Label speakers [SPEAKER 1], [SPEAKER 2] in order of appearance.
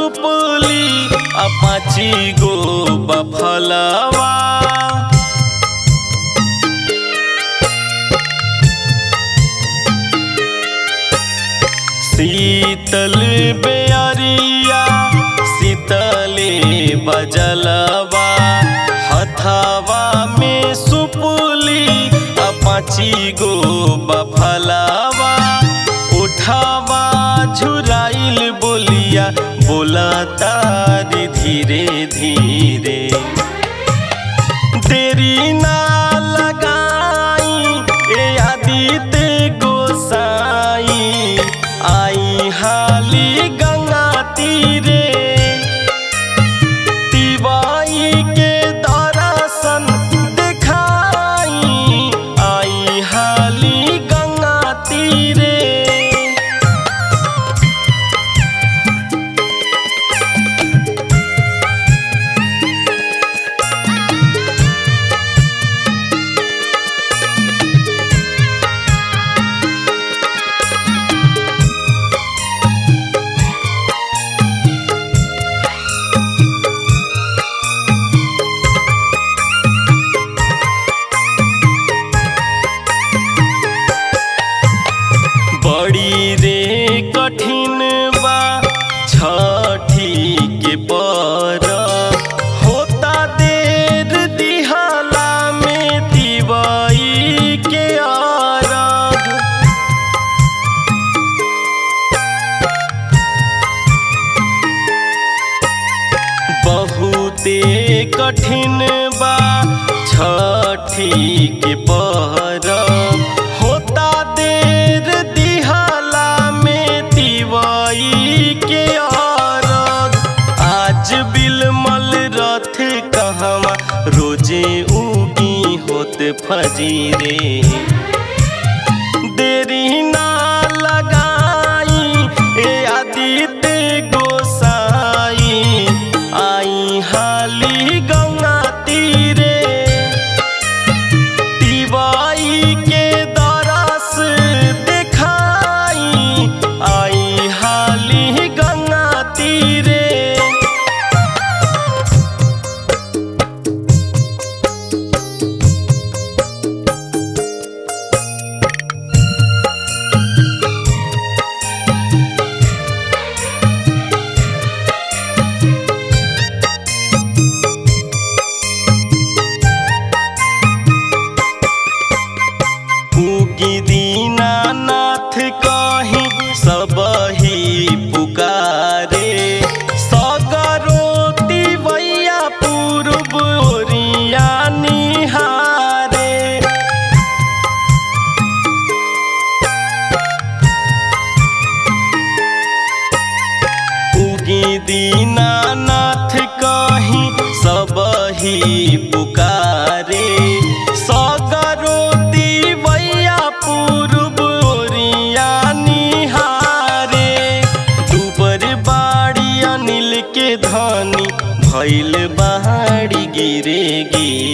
[SPEAKER 1] सुपली अपाची गो बफलवा शीतल बेअरिया शीतले बजलवा हथवा में सुपुली अपाची गो बफलवा उठावा झुराइल बोलिया बोला तारी धीरे धीरे तेरी ना लगाई ए आदित्य गोसाई आई हाली गंगा तीरे तिवाई के दर्शन दिखाई आई हाली गंगा तीरे बड़ी रे कठिन बा छठी के पर होता देर दिहाला में दिवाई के आरग बहुते कठिन बा छठी के परब होता देर दिहाला में दिवाई के अरग आज बिलमल रथ कहवा रोजे उगी होत फजीरे देरी ना लगाई ए आदित्य गोसाई आई हाली गंगा तीरे तिवाई के दरस दिखाई आई हाली गंगा तीरे उगी दीनानाथ कही सब ही पुकारे सगरोती वैया पूर्व ओरिया निहारे उगी दीनानाथ कही सब ही पुकारे सगरोती वैया पूर्व ओरिया निहारे दुबर बाड़ी अनिल के धनी भैल बाड़ी गिरे गिरे